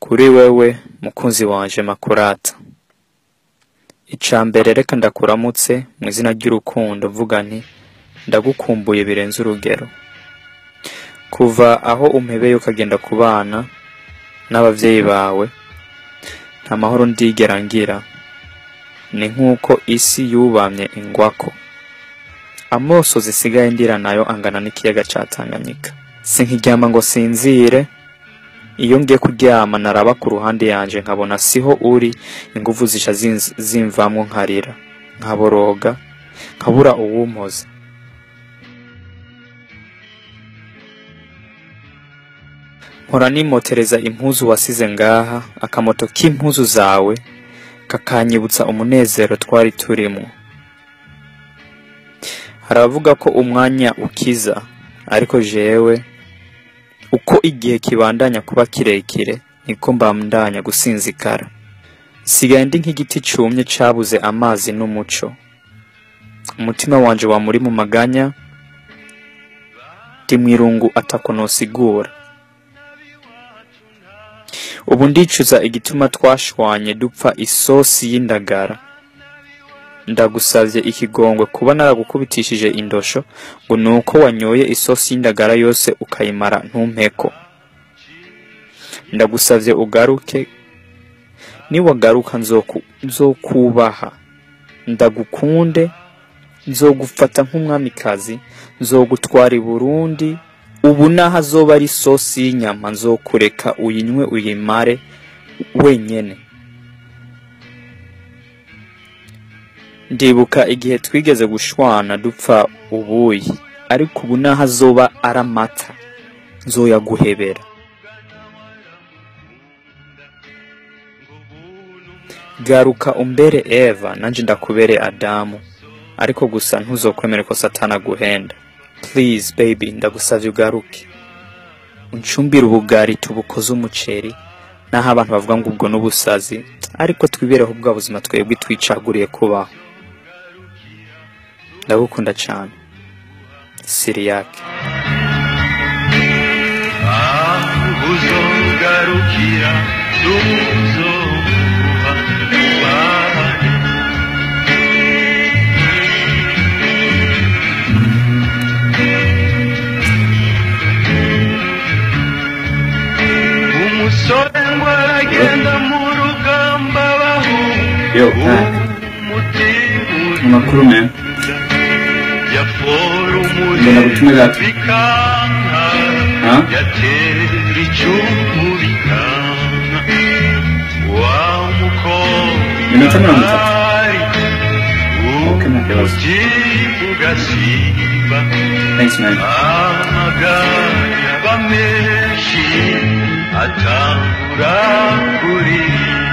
kuri wewe mukunzi wanje makurata ica mbere reka ndakuramutse mu izina ry'urukundo mvuga nti ndagukumbuye birenze urugero kuva aho umpebeye ukagenda ku bana n'abavyeyi bawe nta mahoro ndigera ngira ni nk'uko isi yubamye ingwako amoso zisigaye ndira nayo angana n'ikiyaga ca Tanganyika sinkiryama ngo sinzire iyo ngiye kuryama naraba ku ruhande yanje nkabona siho uri inguvu zica zinz- zimvamwo nkarira nkaboroga nkabura uwumpoza mpora nimotereza impuzu wasize ngaha akamoto k'impuzu zawe kakanyibutsa umunezero twari turimwo hari abavuga ko umwanya ukiza ariko jewe uko igihe kibandanya kuba kirekire niko mbandanya gusinzikara sigaye ndi nk'igiti cumye cabuze amazi n'umuco umutima wanje wa muri mu maganya ndi mwirungu atako nosigura ubu ndicuza igituma twashwanye dupfa isosi y'indagara ndagusavye ikigongwe kuba naragukubitishije indosho ngo nuko wanyoye isosi y'indagara yose ukayimara ntumpeko ndagusavye ugaruke niwagaruka nzoku- nzokubaha ndagukunde nzogufata nk'umwamikazi nzogutwara i burundi ubu naho azoba ari isosi y'inyama nzokureka uyinywe uyimare wenyene ndibuka igihe twigeze gushwana dupfa ubuyi ariko ubu naho azoba ari amata nzoyaguhebera garuka umbere eva nanje ndakubere adamu ariko gusa ntuzokwemere ko satani aguhenda please baby ndagusavye ugaruke uncumbire ubugari tubukoze umuceri naho abantu bavuga ngo ubwo n'ubusazi ariko twibereho bwa buzima twebwe twicaguriye kubaho ndagukunda cane siriyake uzogarukira tuzoguha ubahane umusore ngo aragenda mu rugamba bahu Yo, Hank. umutima amakuru man yafora Ngenda gutume gato. bikanka Ha? yatera icumu bikanka wa mukobwa Minota mirongo itatu. ari Okay, nta kibazo. umutima ugasimba thanks man amaganya aba menshi atangura kuririmba